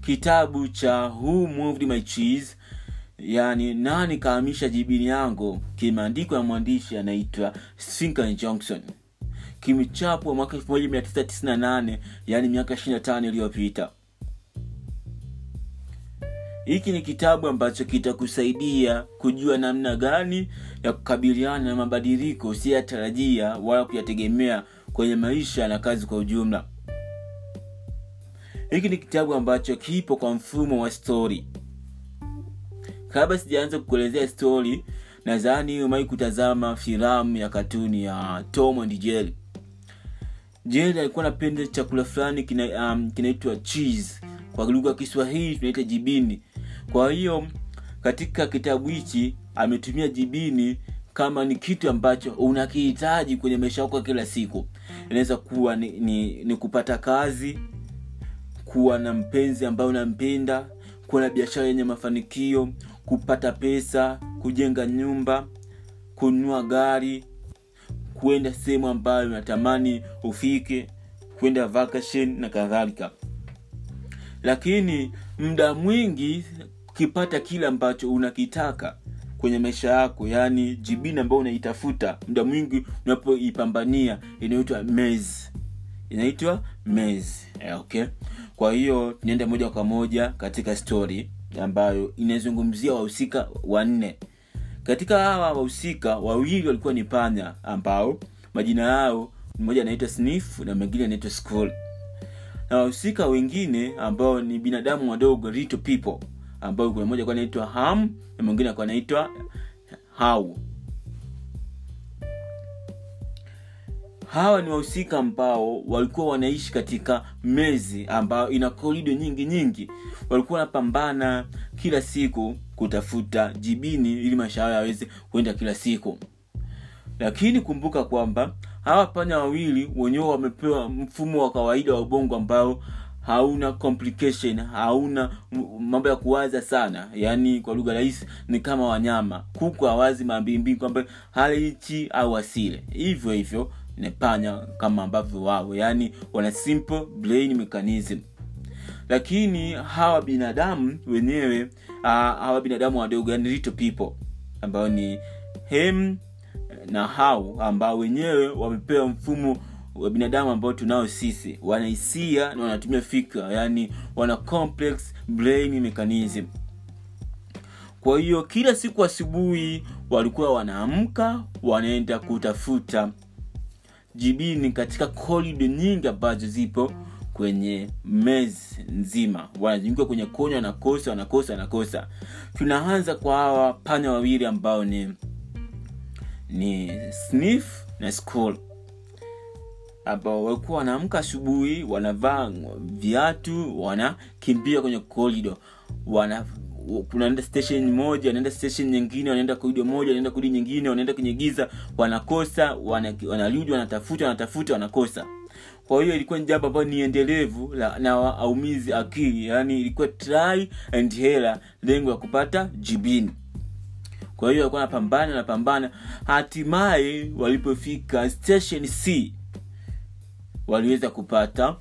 kitabu cha who moved my cheese yani nani kahamisha jibini yangu kimeandikwa na mwandishi anaitwa Sinkan johnson kimechapwa mwaka 1998 yani miaka 25 iliyopita hiki ni kitabu ambacho kitakusaidia kujua namna gani ya kukabiliana na mabadiliko usiyatarajia wala kuyategemea kwenye maisha na kazi kwa ujumla hiki ni kitabu ambacho kipo kwa mfumo wa stori kabla sijaanza kukuelezea stori nadhani umai kutazama filamu ya katuni ya tom and jerry jerry alikuwa anapenda chakula fulani kina, um, kinaitwa cheese kwa lugha ya kiswahili tunaita jibini kwa hiyo katika kitabu hichi ametumia jibini kama ni kitu ambacho unakihitaji kwenye maisha yako kila siku inaweza kuwa ni, ni, ni kupata kazi kuwa na mpenzi ambaye unampenda kuwa na biashara yenye mafanikio kupata pesa kujenga nyumba kununua gari kuenda sehemu ambayo unatamani ufike kwenda vacation na kadhalika lakini muda mwingi ukipata kile ambacho unakitaka kwenye maisha yako yaani jibini ambayo unaitafuta muda mwingi unapoipambania inaitwa mez inaitwa mez okay kwa hiyo tunaenda moja kwa moja katika story ambayo inazungumzia wahusika wanne katika hawa wahusika wawili walikuwa ni panya ambao majina yao mmoja anaitwa sniff na mwingine anaitwa school na wahusika wengine ambao ni binadamu wadogo little people ambao kuna mmoja anaitwa ham na mwingine akuwa anaitwa hau hawa ni wahusika ambao walikuwa wanaishi katika mezi ambayo ina korido nyingi nyingi walikuwa wanapambana kila siku kutafuta jibini ili maisha yao yaweze kuenda kila siku lakini kumbuka kwamba hawa panya wawili wenyewe wamepewa mfumo wa kawaida wa ubongo ambao hauna complication hauna mambo ya kuwaza sana yaani kwa lugha rahisi ni kama wanyama kuku hawazi mambimbi kwamba halichi au asile hivyo hivyo ni panya kama ambavyo wao yaani wana simple brain mechanism lakini hawa binadamu wenyewe uh, hawa binadamu wadogo yani little people ambao ni hem na hau ambao wenyewe wamepewa mfumo wa binadamu ambao tunao sisi wanahisia na wanatumia fikra yani wana complex brain mechanism kwa hiyo kila siku asubuhi walikuwa wanaamka wanaenda kutafuta jibini katika korido nyingi ambazo zipo kwenye mezi nzima wanazunguka kwenye kona wanakosa wanakosa wanakosa tunaanza kwa hawa panya wawili ambao ni ni sniff na school ambao walikuwa wanaamka asubuhi wanavaa viatu wanakimbia kwenye korido wana kunaenda station moja wanaenda station nyingine wanaenda korido moja wanaenda korido nyingine wanaenda kwenye giza wanakosa wanarudi wana wanatafuta wanatafuta wanakosa kwa hiyo ilikuwa ni jambo ambayo ni endelevu na aumizi akili yaani ilikuwa try and hela lengo ya kupata jibini kwa hiyo walikuwa napambana napambana hatimaye walipofika station c waliweza kupata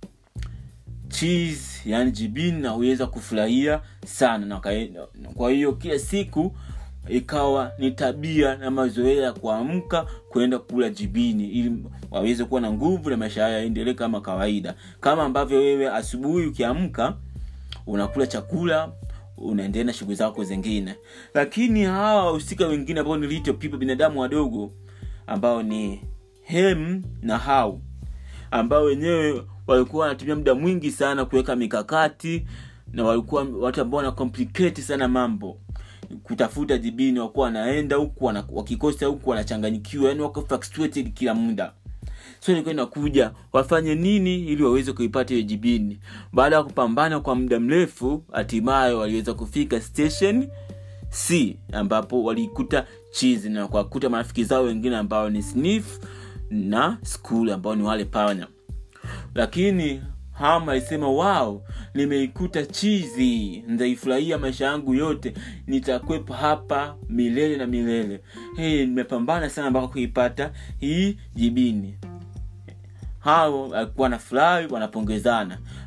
cheese yani jibini na uweza kufurahia sana na kwa hiyo kila siku ikawa ni tabia na mazoea ya kuamka kwenda kula jibini ili waweze kuwa na nguvu na maisha hayo yaendelee kama kawaida kama ambavyo wewe asubuhi ukiamka unakula chakula unaendelea na shughuli zako zingine lakini hawa wahusika wengine ambao ni little people binadamu wadogo ambao ni hem na hau ambao wenyewe walikuwa wanatumia muda mwingi sana kuweka mikakati na walikuwa watu ambao wana complicate sana mambo kutafuta jibini wakuwa wanaenda huku wana, wakikosa huku wanachanganyikiwa yani wako frustrated kila muda so ilikuwa inakuja wafanye nini ili waweze kuipata hiyo jibini baada ya kupambana kwa muda mrefu hatimaye waliweza kufika station c ambapo walikuta chizi na kwakuta marafiki zao wengine ambao ni sniff na school ambao ni wale panya lakini ham alisema wao nimeikuta chizi nitaifurahia maisha yangu yote nitakwepa hapa milele na milele hey, nimepambana sana mpaka kuipata hii jibini hao alikuwa na furahi wanapongezana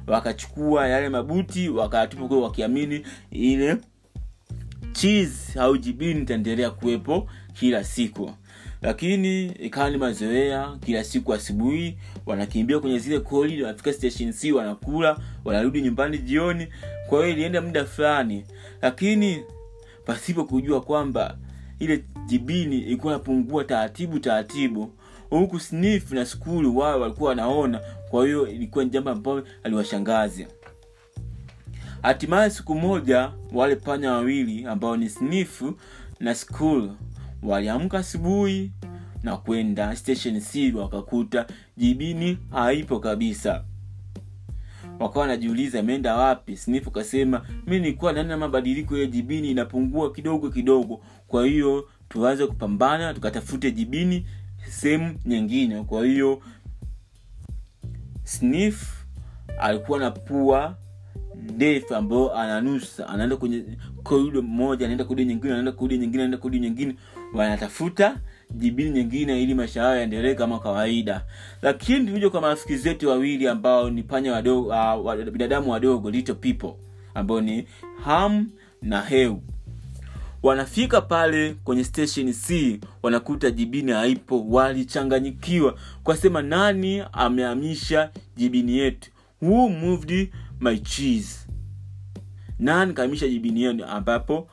wakachukua yale mabuti wakayatupa kule wakiamini ile cheese au jibini itaendelea kuwepo kila siku lakini ikawa ni mazoea kila siku asubuhi wanakimbia kwenye zile koli wanafika station c wanakula wanarudi nyumbani jioni kwa hiyo ilienda muda fulani lakini pasipo kujua kwamba ile jibini ilikuwa napungua taratibu taratibu huku sniff na skuli wao walikuwa wanaona kwa hiyo ilikuwa ni jambo ambayo aliwashangazi hatimaye siku moja wale panya wawili ambao ni sniff na school waliamka asubuhi na kwenda station c wakakuta jibini haipo kabisa wakawa wanajiuliza imeenda wapi sniff kasema mi nilikuwa naona mabadiliko ya jibini inapungua kidogo kidogo kwa hiyo tuanze kupambana tukatafute jibini sehemu nyingine kwa hiyo sniff alikuwa na pua ndefu ambayo ananusa anaenda kwenye korido moja anaenda korido nyingine anaenda korido nyingine anaenda korido nyingine wanatafuta jibini nyingine ili maisha yao yaendelee kama kawaida lakini tukuja kwa marafiki zetu wawili ambao ni panya wadogo uh, wa- binadamu wadogo little people ambao ni ham na heu wanafika pale kwenye station c wanakuta jibini haipo walichanganyikiwa kwasema nani amehamisha jibini yetu who moved my cheese nani kahamisha jibini yenu ambapo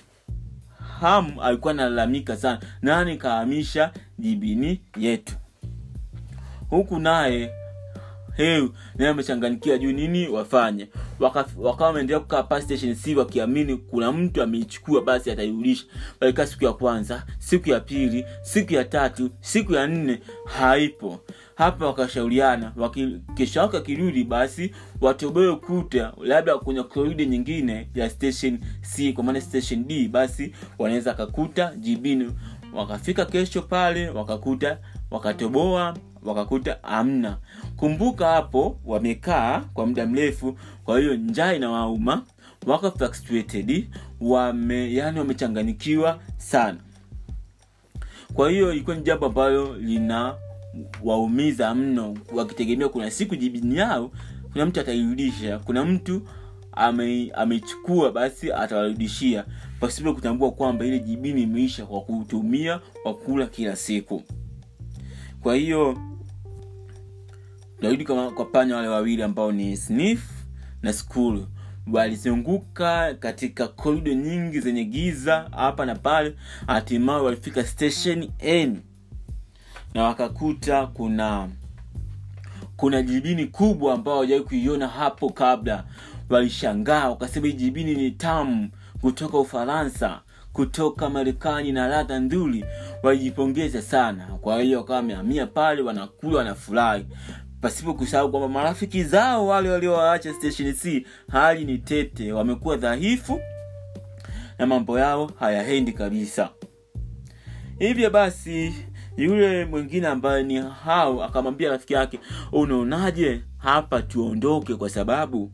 ham alikuwa analalamika sana nani kahamisha jibini yetu huku naye heu naye amechanganikia juu nini wafanye Waka- wakawa wameendelea kukaa pale station c wakiamini kuna mtu ameichukua basi atairudisha walikaa siku ya kwanza siku ya pili siku ya tatu siku ya nne haipo hapa wakashauriana waki- kesho yake akirudi basi watoboe ukuta labda kwenye korido nyingine ya station c kwa maana station d basi wanaweza akakuta jibini wakafika kesho pale wakakuta wakatoboa wakakuta amna kumbuka hapo wamekaa kwa muda mrefu kwa hiyo njaa inawauma wako frustrated wame yani wamechanganikiwa sana kwa hiyo ilikuwa ni jambo ambalo lina waumiza mno wakitegemea kuna siku jibini yao kuna mtu atairudisha kuna mtu ame- ameichukua basi atawarudishia pasipo kutambua kwamba ile jibini imeisha kwa kutumia kwa kula kila siku kwa hiyo tunarudi kwa, kwa panya wale wawili ambao ni sniff na school walizunguka katika korido nyingi zenye giza hapa na pale hatimaye walifika station n na wakakuta kuna kuna jibini kubwa ambao hawajawai kuiona hapo kabla walishangaa wakasema hii jibini ni tamu kutoka ufaransa kutoka marekani na ladha nzuri walijipongeza sana kwa hiyo wakawa wamehamia pale wanakula wanafurahi pasipo kusahau kwamba marafiki zao wale waliowaacha station c hali ni tete wamekuwa dhaifu na mambo yao hayaendi kabisa hivyo basi yule mwingine ambaye ni hao akamwambia rafiki yake unaonaje hapa tuondoke kwa sababu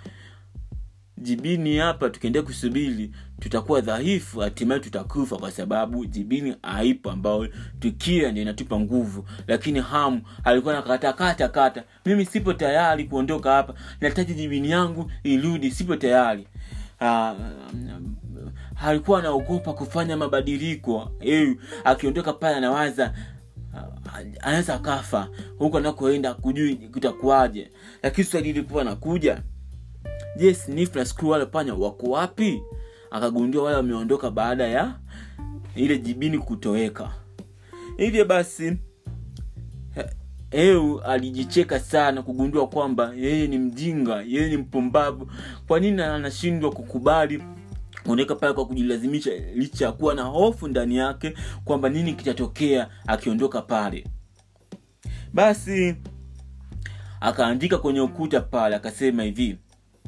jibini hapa tukiendelea kusubiri tutakuwa dhaifu hatimaye tutakufa kwa sababu jibini haipo ambayo tukila ndio inatupa nguvu lakini hamu alikuwa na kata kata kata mimi sipo tayari kuondoka hapa nahitaji jibini yangu irudi sipo tayari Ah, alikuwa anaogopa kufanya mabadiliko eh, akiondoka pale anawaza ah, anaweza akafa huku anakoenda kujui kutakuwaje lakini swali lilikuwa nakuja je sniff na screw wale panya wako wapi akagundua wale wameondoka baada ya ile jibini kutoweka hivyo basi he- eu alijicheka sana kugundua kwamba yeye ni mjinga yeye ni mpumbavu kwa nini anashindwa kukubali kuoneka pale kwa kujilazimisha licha ya kuwa na hofu ndani yake kwamba nini kitatokea akiondoka pale basi akaandika kwenye ukuta pale akasema hivi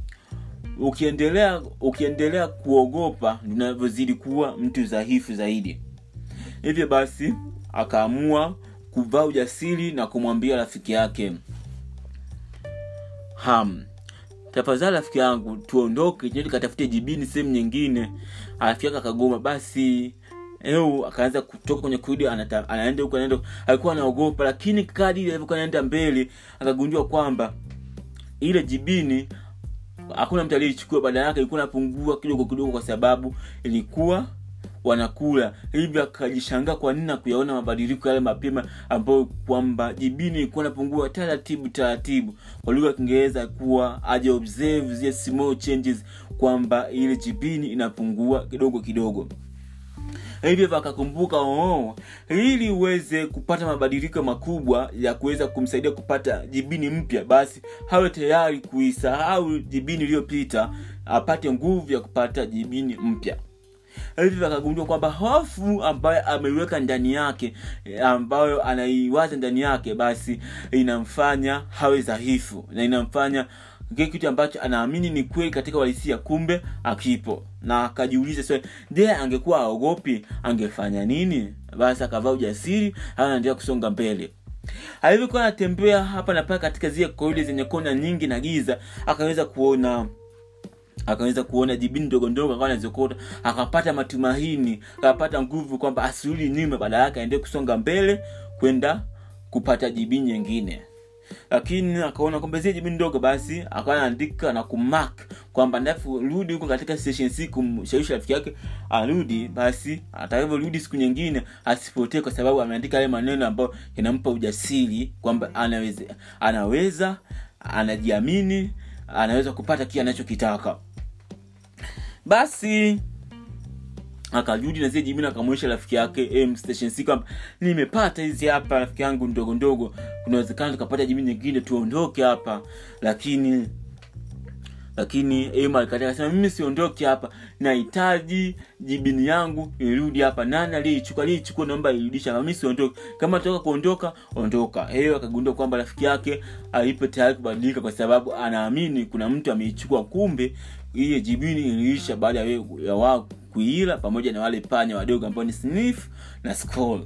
ukiendelea ukiendelea kuogopa unavyozidi kuwa mtu dhaifu zaidi hivyo basi akaamua kuvaa ujasiri na kumwambia rafiki yake ham tafadhali rafiki yangu tuondoke tuende tukatafute jibini sehemu nyingine rafiki yake akagoma basi eu akaanza kutoka kwenye kurudi anata- anaenda huku anaenda huku. alikuwa anaogopa lakini kadi alivyokuwa anaenda mbele akagundua kwamba ile jibini hakuna mtu aliyechukua badala yake ilikuwa inapungua kidogo kidogo kwa sababu ilikuwa wanakula hivyo akajishangaa kwa nini na kuyaona mabadiliko yale mapema ambayo kwamba jibini ilikuwa inapungua taratibu taratibu kwa lugha ya kiingereza kuwa aja observe zile small changes kwamba ile jibini inapungua kidogo kidogo hivyo akakumbuka oh, ili uweze kupata mabadiliko makubwa ya kuweza kumsaidia kupata jibini mpya basi hawe tayari kuisahau jibini iliyopita apate nguvu ya kupata jibini mpya hivyo akagundua kwamba hofu ambayo ameiweka ndani yake ambayo anaiwaza ndani yake basi inamfanya hawe dhaifu na inamfanya kile kitu ambacho anaamini ni kweli katika uhalisia kumbe akipo na akajiuliza swali je angekuwa aogopi angefanya nini basi akavaa ujasiri anaendelea kusonga mbele alivyokuwa anatembea hapa na pale katika zile koide zenye kona nyingi na giza akaweza kuona akaweza kuona jibini ndogo ndogo akawa anazokota akapata matumaini akapata nguvu kwamba asirudi nyuma baada yake aendee kusonga mbele kwenda kupata jibini nyingine lakini akaona kwamba zile jibini ndogo basi akawa anaandika na kumark kwamba ndafu rudi huko katika station c kumshawishi rafiki yake arudi basi atakavyorudi siku nyingine asipotee kwa sababu ameandika yale maneno ambayo yanampa ujasiri kwamba anaweza anaweza anajiamini anaweza kupata kile anachokitaka basi akarudi na zile jibini akamwonyesha rafiki yake em station c kwamba nimepata hizi hapa rafiki yangu ndogo ndogo kunawezekana tukapata jibini nyingine tuondoke hapa lakini lakini em alikataa akasema mimi siondoke hapa nahitaji jibini yangu irudi hapa nani aliyeichukua aliyeichukua naomba irudisha mimi siondoke kama toka kuondoka ondoka hiyo akagundua kwamba rafiki yake alipo tayari kubadilika kwa sababu anaamini kuna mtu ameichukua kumbe hiyo jibini iliisha baada ya, ya wao kuila pamoja na wale panya wadogo ambao ni sniff na skull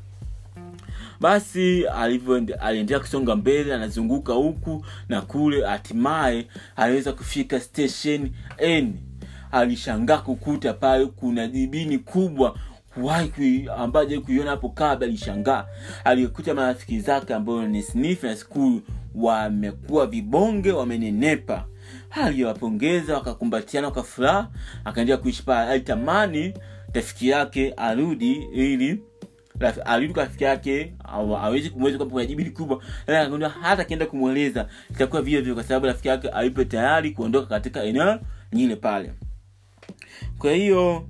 basi aliendelea kusonga mbele anazunguka huku na kule hatimaye aliweza kufika station n alishangaa kukuta pale kuna jibini kubwa kuwahi ambayo kuiona hapo kabla alishangaa alikuta marafiki zake ambayo ni sniff na school wamekuwa vibonge wamenenepa aliwapongeza wakakumbatiana kwa furaha akaendelea kuishi pale alitamani rafiki yake arudi ili arudi kwa rafiki yake awezi kumweza kwamba kuna jibini kubwa akagundua hata akienda kumweleza itakuwa vile vile kwa sababu rafiki yake alipo tayari kuondoka katika eneo nyingine pale kwa hiyo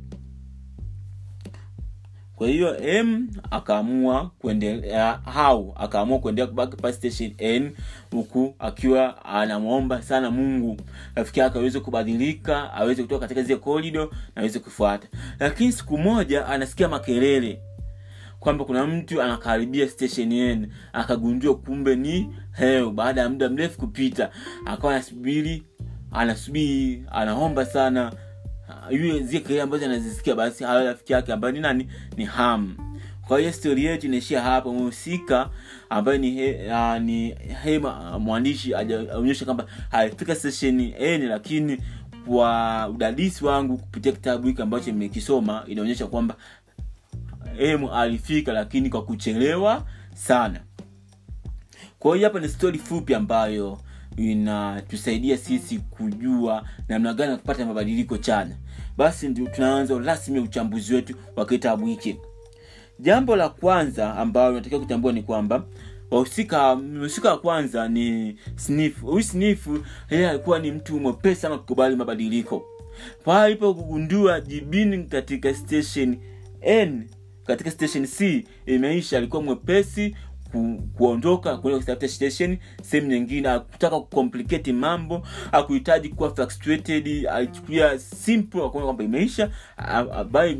kwa hiyo m akaamua kuendelea hau akaamua kuendelea kubaki pa station n huku akiwa anamwomba sana mungu rafiki yake aweze kubadilika aweze kutoka katika zile korido na aweze kufuata lakini siku moja anasikia makelele kwamba kuna mtu anakaribia station n akagundua kumbe ni heo baada ya muda mrefu kupita akawa anasubiri anasubiri anaomba sana yule zile kelele ambazo anazisikia basi hayo rafiki yake ambayo ni nani ni ham kwa hiyo stori yetu inaishia hapa mhusika ambaye ni he, uh, ni hema mwandishi ajaonyesha kwamba alifika sesheni n lakini kwa udadisi wangu kupitia kitabu hiki ambacho nimekisoma inaonyesha kwamba emu alifika lakini kwa kuchelewa sana kwa hiyo hapa ni stori fupi ambayo inatusaidia sisi kujua namna gani ya kupata mabadiliko chanya basi ndio tunaanza rasmi uchambuzi wetu wa kitabu hiki jambo la kwanza ambayo unatakiwa kutambua ni kwamba wahusika mhusika wa kwanza ni snif huyu snif yeye alikuwa ni mtu mwepesi sana kukubali mabadiliko pale alipogundua jibini katika station n katika station c imeisha alikuwa mwepesi ku, kuondoka kuenda kutafuta station sehemu nyingine akutaka kucomplicate mambo akuhitaji kuwa frustrated alichukulia simple akaona kwamba imeisha abai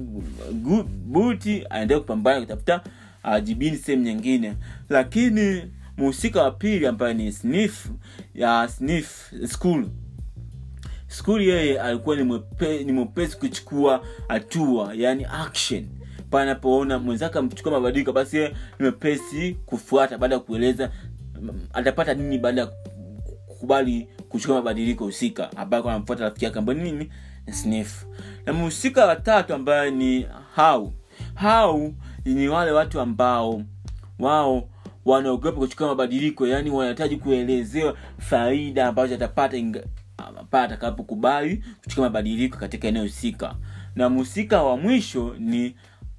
buti aendelee kupambana kutafuta uh, jibini sehemu nyingine lakini mhusika wa pili ambaye ni sniff ya sniff school school yeye alikuwa ni mwepe, ni mwepesi kuchukua hatua yani action pale anapoona mwenzake amchukua mabadiliko basi yeye ni mwepesi kufuata baada ya kueleza atapata nini baada ya kukubali kuchukua mabadiliko husika ambayo anamfuata rafiki yake ambayo nini sniff na mhusika wa tatu ambaye ni hau hau ni wale watu ambao wao wanaogopa kuchukua mabadiliko yaani wanahitaji kuelezewa faida ambazo atapata inga- pale atakapokubali kuchukua mabadiliko katika eneo husika na mhusika wa mwisho ni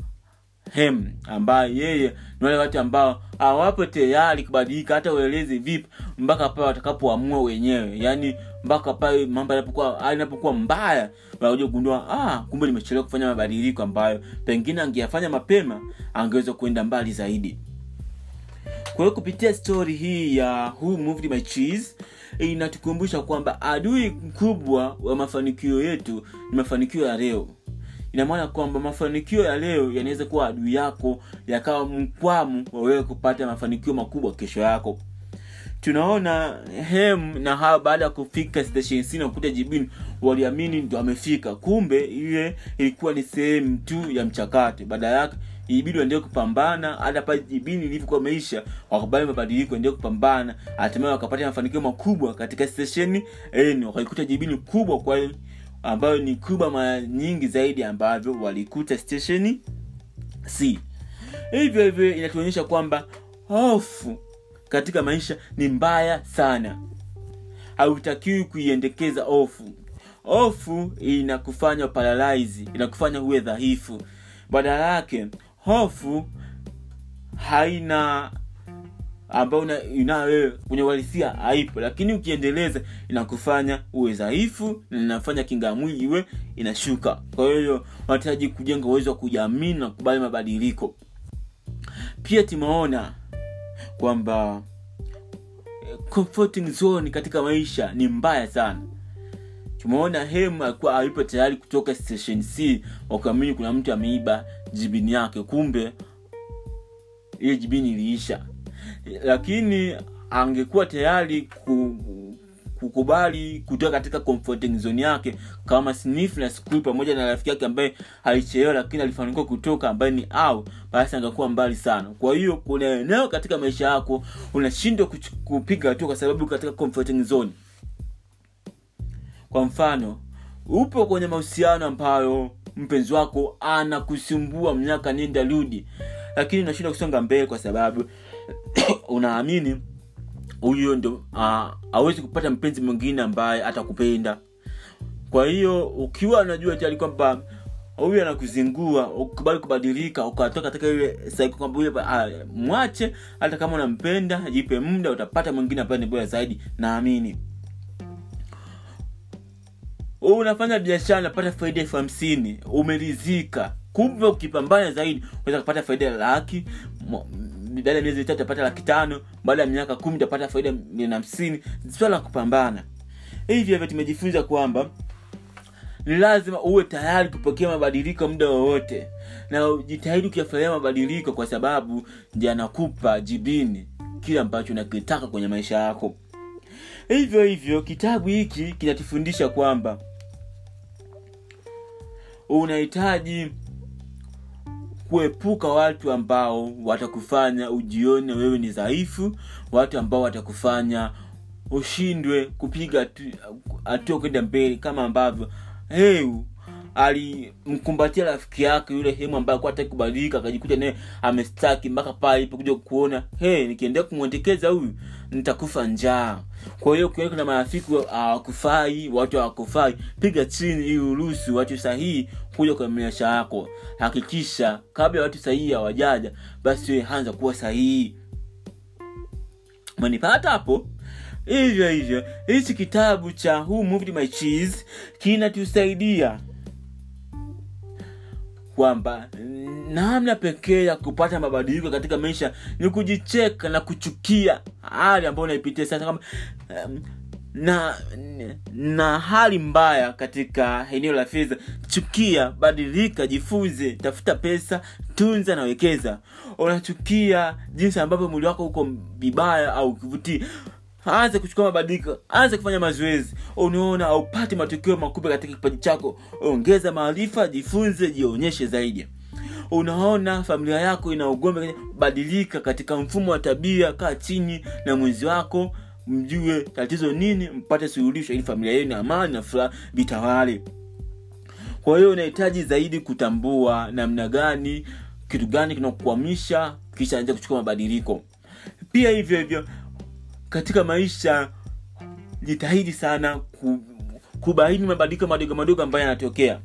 hem ambaye yeye ni wale watu ambao hawapo tayari kubadilika hata ueleze vipi mpaka pale watakapoamua wenyewe yaani mpaka pale mambo yanapokuwa hali inapokuwa mbaya wanakuja kugundua ah, kumbe nimechelewa kufanya mabadiliko ambayo pengine angeyafanya mapema angeweza kuenda mbali zaidi kwa hiyo kupitia stori hii ya who moved my cheese inatukumbusha kwamba adui mkubwa wa mafanikio yetu ni mafanikio ya leo ina maana kwamba mafanikio ya leo yanaweza kuwa adui yako yakawa mkwamu wa wewe kupata mafanikio makubwa kesho yako tunaona hem na hawa baada ya kufika station C na kukuta jibini waliamini ndo amefika kumbe ile ilikuwa ni sehemu tu ya mchakato baada yake ibidi waendelee kupambana hata pale jibini ilivyokuwa meisha wakubali mabadiliko endelee kupambana hatimaye wakapata mafanikio makubwa katika stesheni n wakaikuta jibini kubwa kwa ambayo ni kubwa mara nyingi zaidi ambavyo walikuta stesheni c hivyo hivyo inatuonyesha kwamba hofu katika maisha ni mbaya sana hautakiwi kuiendekeza hofu hofu inakufanya paralyze inakufanya huwe dhaifu badala yake hofu haina ambayo una- unayo wewe kwenye uhalisia haipo lakini ukiendeleza inakufanya uwe dhaifu na inafanya kinga ya mwili iwe inashuka kwa hiyo wanahitaji kujenga uwezo wa kujiamini na kukubali mabadiliko pia tumeona kwamba eh, comforting zone katika maisha ni mbaya sana tumeona hem alikuwa alipo tayari kutoka station c wakaamini kuna mtu ameiba jibini yake kumbe ile jibini iliisha lakini angekuwa tayari ku, kukubali kutoka katika comforting zone yake kama sniff na Squeak pamoja na rafiki yake ambaye alichelewa lakini alifanikiwa kutoka ambaye ni au basi angekuwa mbali sana kwa hiyo kuna eneo katika maisha yako unashindwa kuch- kupiga hatua kwa sababu uko katika comforting zone kwa mfano upo kwenye mahusiano ambayo mpenzi wako anakusumbua miaka nenda rudi lakini unashindwa kusonga mbele kwa sababu unaamini huyo ndo hawezi kupata mpenzi mwingine ambaye atakupenda kwa hiyo ukiwa unajua tayari kwamba huyu anakuzingua ukubali kubadilika ukatoka katika ile cycle kwamba huyu ah, mwache hata kama unampenda jipe muda utapata mwingine ambaye ni bora zaidi naamini wewe unafanya biashara unapata faida elfu hamsini umeridhika kumbe ukipambana zaidi unaweza kupata faida ya laki mo- baada ya miezi mitatu utapata laki tano baada ya miaka kumi utapata faida milioni hamsini swala la kupambana hivyo hivyo tumejifunza kwamba ni lazima uwe tayari kupokea mabadiliko muda wowote na ujitahidi kuyafurahia mabadiliko kwa sababu ndi anakupa jibini kile ambacho unakitaka kwenye maisha yako hivyo hivyo kitabu hiki kinatufundisha kwamba unahitaji kuepuka watu ambao watakufanya ujione wewe ni dhaifu watu ambao watakufanya ushindwe kupiga hatu- hatua kwenda mbele kama ambavyo heu alimkumbatia rafiki yake yule hemu ambaye alikuwa hataki kubadilika akajikuta naye amestaki mpaka pale ilipokuja kuona hey, nikiendelea kumwendekeza huyu nitakufa njaa kwa hiyo ukiona kuna marafiki hawakufai watu hawakufai piga chini ili uruhusu watu sahihi kuja kwenye maisha yako hakikisha kabla watu sahihi hawajaja basi wewe anza kuwa sahihi manipata hapo hivyo hivyo hichi kitabu cha who moved my cheese kinatusaidia kwamba namna pekee ya kupata mabadiliko katika maisha ni kujicheka na kuchukia hali ambayo unaipitia sasa kama um, na na hali mbaya katika eneo la fedha chukia badilika jifunze tafuta pesa tunza na wekeza unachukia jinsi ambavyo mwili wako uko vibaya au kivutii anza kuchukua mabadiliko anza kufanya mazoezi unaona aupati matokeo makubwa katika kipaji chako ongeza maarifa jifunze jionyeshe zaidi unaona familia yako ina ugombe badilika katika mfumo wa tabia kaa chini na mwenzi wako mjue tatizo nini mpate suluhisho ili familia yenu na amani na furaha vitawale kwa hiyo unahitaji zaidi kutambua namna gani kitu gani kinakukwamisha kisha anza kuchukua mabadiliko pia hivyo hivyo katika maisha jitahidi sana ku, kubaini mabadiliko madogo madogo ambayo yanatokea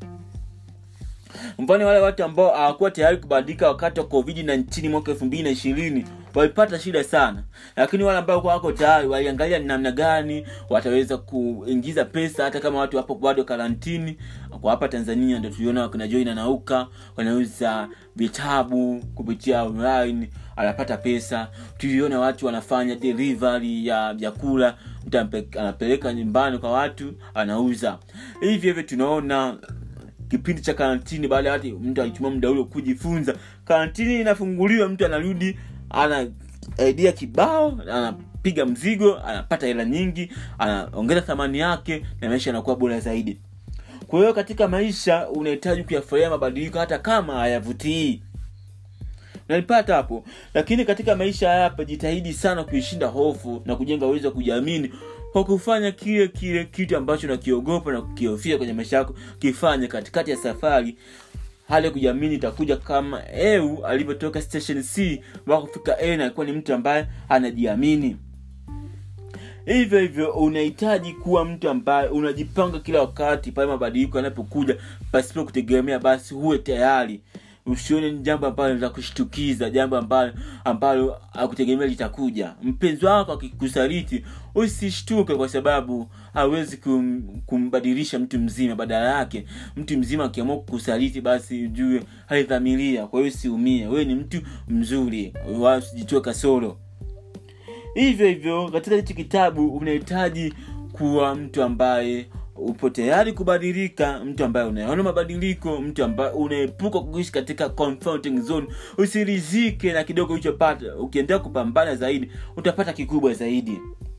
mfano wale watu ambao hawakuwa tayari kubadilika wakati wa covid na nchini mwaka elfu mbili na ishirini walipata shida sana lakini wale ambao wako tayari waliangalia ni namna gani wataweza kuingiza pesa hata kama watu wapo bado karantini kwa hapa tanzania ndo tuliona wakina join anauka wanauza vitabu kupitia online anapata pesa tuliona watu wanafanya delivery ya vyakula mtu ampe- anapeleka nyumbani kwa watu anauza hivyo hivyo tunaona kipindi cha karantini baada ya watu mtu alitumia muda ule kujifunza karantini inafunguliwa mtu anarudi ana idea kibao anapiga mzigo anapata hela nyingi anaongeza thamani yake na maisha yanakuwa bora zaidi kwa hiyo katika maisha unahitaji kuyafurahia mabadiliko hata kama hayavutii unalipata hapo lakini katika maisha haya hapa jitahidi sana kuishinda hofu na kujenga uwezo wa kujiamini kwa kufanya kile kile kitu ambacho nakiogopa na kukihofia kwenye maisha yako kifanye katikati ya safari hali ya kujiamini itakuja kama eu alivyotoka station c mpaka kufika a na alikuwa ni mtu ambaye anajiamini hivyo hivyo unahitaji kuwa mtu ambaye unajipanga kila wakati pale mabadiliko yanapokuja pasipo kutegemea basi huwe tayari usione ni jambo ambalo la kushtukiza jambo ambalo ambalo akutegemea litakuja mpenzi wako akikusaliti usishtuke kwa sababu hawezi kum, kumbadilisha mtu mzima badala yake mtu mzima akiamua kukusaliti basi ujue haidhamiria kwa hiyo usiumie wewe ni mtu mzuri wala usijitoe kasoro hivyo hivyo katika hichi kitabu unahitaji kuwa mtu ambaye upo tayari kubadilika mtu ambaye unaona mabadiliko mtu ambaye unaepuka kuishi katika comforting zone usirizike na kidogo ulichopata ukiendelea kupambana zaidi utapata kikubwa zaidi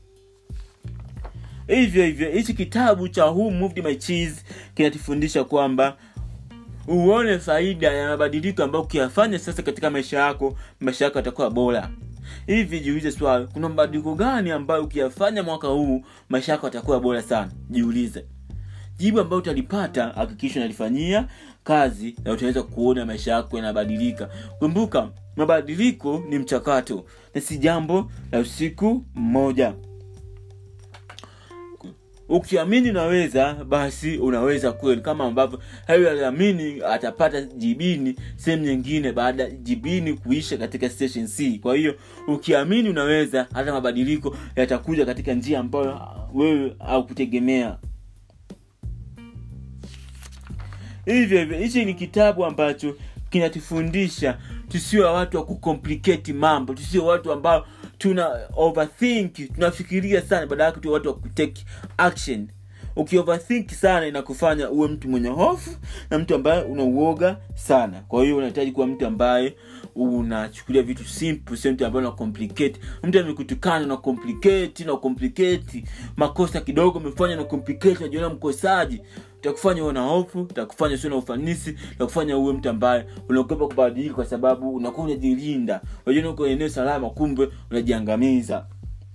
hivyo hivyo hichi kitabu cha Who Moved My Cheese kinatufundisha kwamba uone faida ya mabadiliko ambayo ukiyafanya sasa katika maisha yako maisha yako yatakuwa bora hivi jiulize swali kuna mabadiliko gani ambayo ukiyafanya mwaka huu maisha yako yatakuwa bora sana jiulize jibu ambayo utalipata hakikisha unalifanyia kazi na utaweza kuona maisha yako yanabadilika kumbuka mabadiliko ni mchakato na si jambo la usiku mmoja ukiamini unaweza basi unaweza kweli kama ambavyo hayo aliamini atapata jibini sehemu nyingine baada ya jibini kuisha katika station c kwa hiyo ukiamini unaweza hata mabadiliko yatakuja katika njia ambayo wewe haukutegemea hivyo hivyo hichi ni kitabu ambacho kinatufundisha tusiwe watu wa kucomplicate mambo tusiwe watu ambao tuna overthink tunafikiria sana baada yake tuwe watu wa kutake action ukioverthink sana inakufanya uwe mtu mwenye hofu na mtu ambaye unauoga sana kwa hiyo unahitaji kuwa mtu ambaye unachukulia vitu simple sio mtu ambaye una complicate mtu amekutukana na complicate na complicate makosa kidogo umefanya na complicate unajiona mkosaji utakufanya uwe na hofu utakufanya usio na ufanisi utakufanya uwe mtu ambaye unaogopa kubadilika kwa sababu unakuwa unajilinda unajiona uko eneo salama kumbe unajiangamiza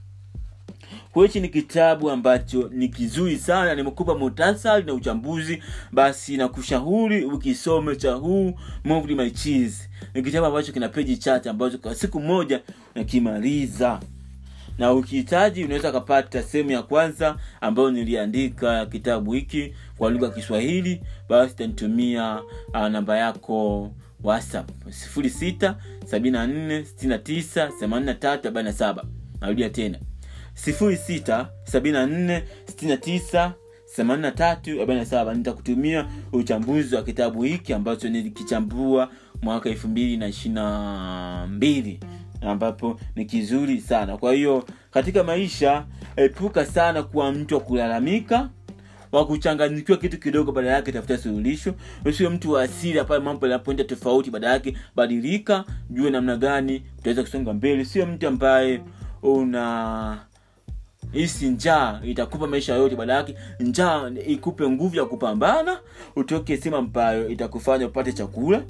kwa hichi ni kitabu ambacho ni kizuri sana nimekupa muhtasari na uchambuzi basi nakushauri ukisome cha huu Moved my cheese ni kitabu ambacho kina peji chache ambacho kwa siku moja nakimaliza na ukihitaji unaweza ukapata sehemu ya kwanza ambayo niliandika kitabu hiki kwa lugha ya kiswahili basi tanitumia uh, namba yako whatsapp sifuri sita sabini na nne sitini na tisa themanini na tatu arobaini na saba narudia tena sifuri sita sabini na nne sitini na tisa themanini na tatu arobaini na saba nitakutumia uchambuzi wa kitabu hiki ambacho nilikichambua mwaka elfu mbili na ishiri na mbili ambapo ni kizuri sana kwa hiyo katika maisha epuka sana kuwa mtu wa kulalamika wa kuchanganyikiwa kitu kidogo baada yake tafuta suluhisho usiwe mtu wa asili pale mambo yanapoenda tofauti baada yake badilika jue namna gani utaweza kusonga mbele sio mtu ambaye una hisi njaa itakupa maisha yote baada yake njaa ikupe nguvu ya kupambana utoke sehemu ambayo itakufanya upate chakula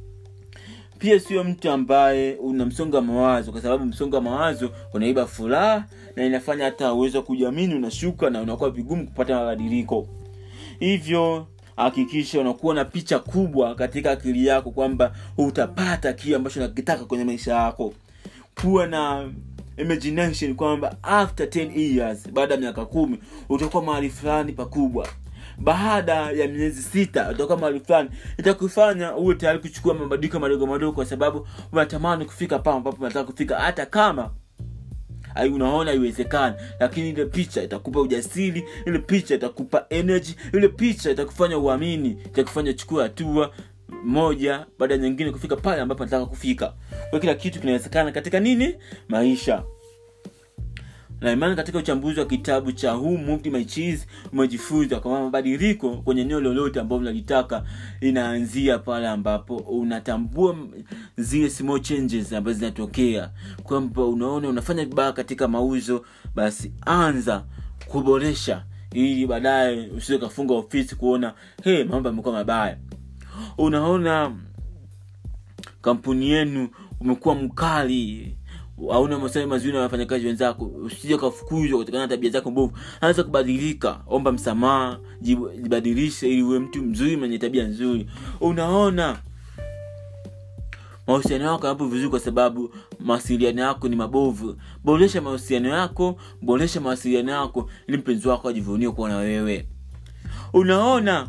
pia sio mtu ambaye una msongo wa mawazo kwa sababu msongo wa mawazo unaiba furaha na inafanya hata uwezo wa kujiamini unashuka na unakuwa vigumu kupata mabadiliko hivyo hakikisha unakuwa na picha kubwa katika akili yako kwamba utapata kile ambacho unakitaka kwenye maisha yako kuwa na imagination kwamba after 10 years baada ya miaka kumi utakuwa mahali fulani pakubwa baada ya miezi sita utakuwa mahali fulani itakufanya uwe tayari kuchukua mabadiliko madogo madogo kwa sababu unatamani kufika pale ambapo unataka kufika hata kama ai unaona haiwezekani lakini ile picha itakupa ujasiri ile picha itakupa energy ile picha itakufanya uamini itakufanya chukua hatua moja baada ya nyingine kufika pale ambapo nataka kufika kwa kila kitu kinawezekana katika nini maisha na imani katika uchambuzi wa kitabu cha Who Moved My Cheese umejifunza kwamba mabadiliko kwenye eneo lolote ambalo unalitaka inaanzia pale ambapo unatambua zile small changes ambazo zinatokea kwamba unaona unafanya vibaya katika mauzo basi anza kuboresha ili baadaye usiwe kafunga ofisi kuona hey, mambo yamekuwa mabaya unaona kampuni yenu umekuwa mkali hauna maswali mazuri na wafanyakazi wenzako usije kafukuzwa kutokana na tabia zako mbovu anza kubadilika omba msamaha jibadilishe ili uwe mtu mzuri mwenye tabia nzuri unaona mahusiano yako yapo vizuri kwa sababu mawasiliano yako ni mabovu boresha mahusiano yako boresha mawasiliano yako ili mpenzi wako ajivunie kuwa na wewe unaona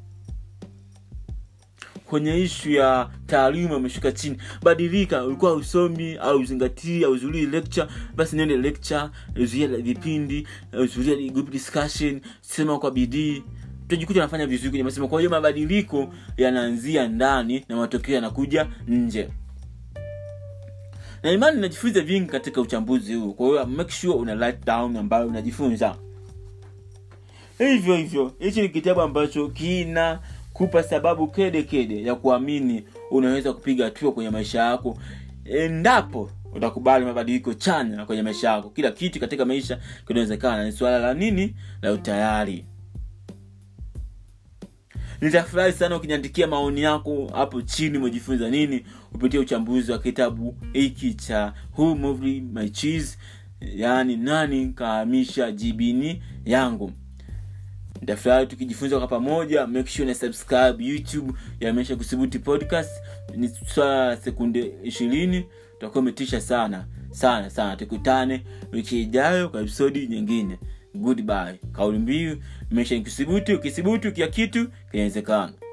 kwenye ishu ya taaluma umeshuka chini badilika ulikuwa usomi au uzingatii au uzulii lecture basi nende lecture uzuia vipindi uzuia group discussion sema kwa bidii utajikuta unafanya vizuri kwenye masomo kwa hiyo mabadiliko yanaanzia ndani na matokeo yanakuja nje na imani inajifunza vingi katika uchambuzi huu kwa hiyo make sure una write down ambayo unajifunza hivyo hivyo hichi ni kitabu ambacho kina kupa sababu kede kede ya kuamini unaweza kupiga hatua kwenye maisha yako endapo utakubali mabadiliko chanya kwenye maisha yako kila kitu katika maisha kinawezekana ni suala la nini la utayari nitafurahi sana ukiniandikia maoni yako hapo chini umejifunza nini kupitia uchambuzi wa kitabu hiki cha Who Moved My Cheese yaani nani kahamisha jibini yangu nitafurahi tukijifunza kwa pamoja make sure na subscribe youtube ya maisha kusibuti podcast ni swala la sekunde ishirini utakuwa umetisha sana sana sana tukutane wiki ijayo kwa episodi nyingine goodbye kauli mbiu maisha ni kusibuti ukisibuti kia kitu kinawezekana